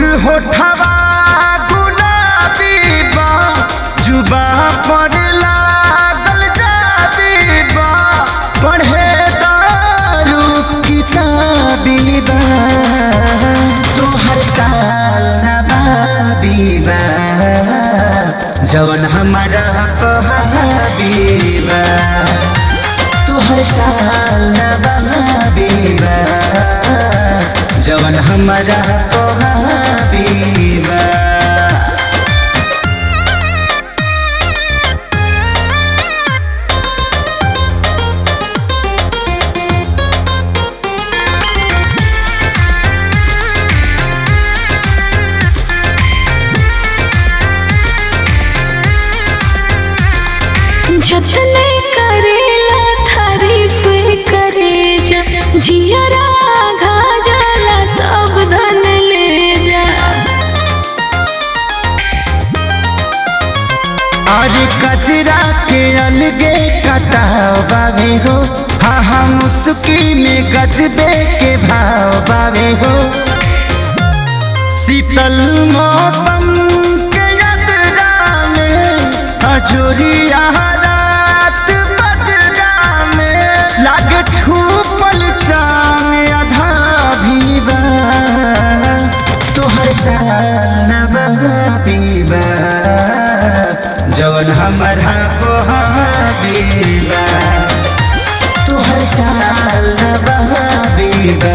होठवा गुलाबी बा जुबा पर लागल जाबी बा पढ़े दारू किताबी बा तोहर चाल नबाबी बा जवन हमारा पहाबी बा तोहर चाल नबाबी बा जवन हमारा पहाबी बा जतने करेला तारीफ करे जा जियरा घा जाला सब धन ले जा आज कचरा के अलगे कटाव बावे हो हा हा मुस्की में गज दे के भाव बावे हो शीतल मौसम के यात्रा में अजोरिया रात बदरा में लागे छूपल चांद आधा भी बा तोहर चाल नबीबा जवन हमारा पोहाबीबा तोहर चाल नबीबा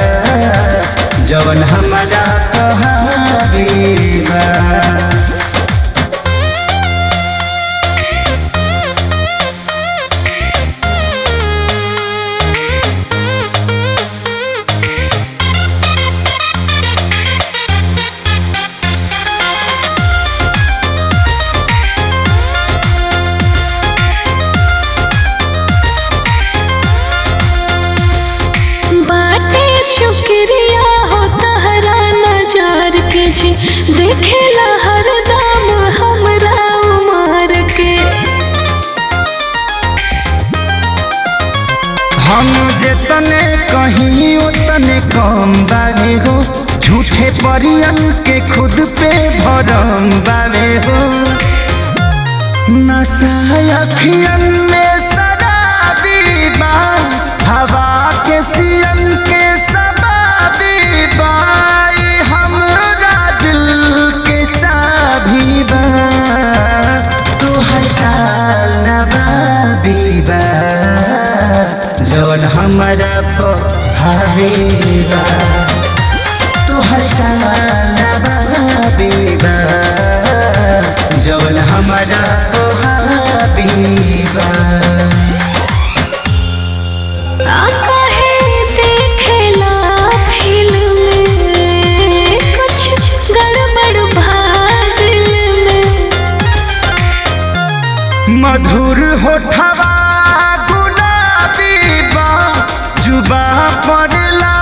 जवन हमारा पोहाबीबा बाटे शुक्रिया हो तहरा नजार के जी देखेला हरदम हमरा उमर के हम जितने कहीं उतने कम बावे हो झूठे परियन के खुद पे भरम बावे हो नशा अखियन में शराबी बा हवा के सियन के शबाबी बा ई हमरा दिल के चाबी बा तोहर चाल नबाबी बा जवन हमारा पहाबीबा तोहर चाल नबाबीबा जवन हमारा पहाबीबा आका है देखेला फिल्म में कुछ गड़बड़ भा दिल में मधुर होठवा गुलाबी बा जुबा पर ला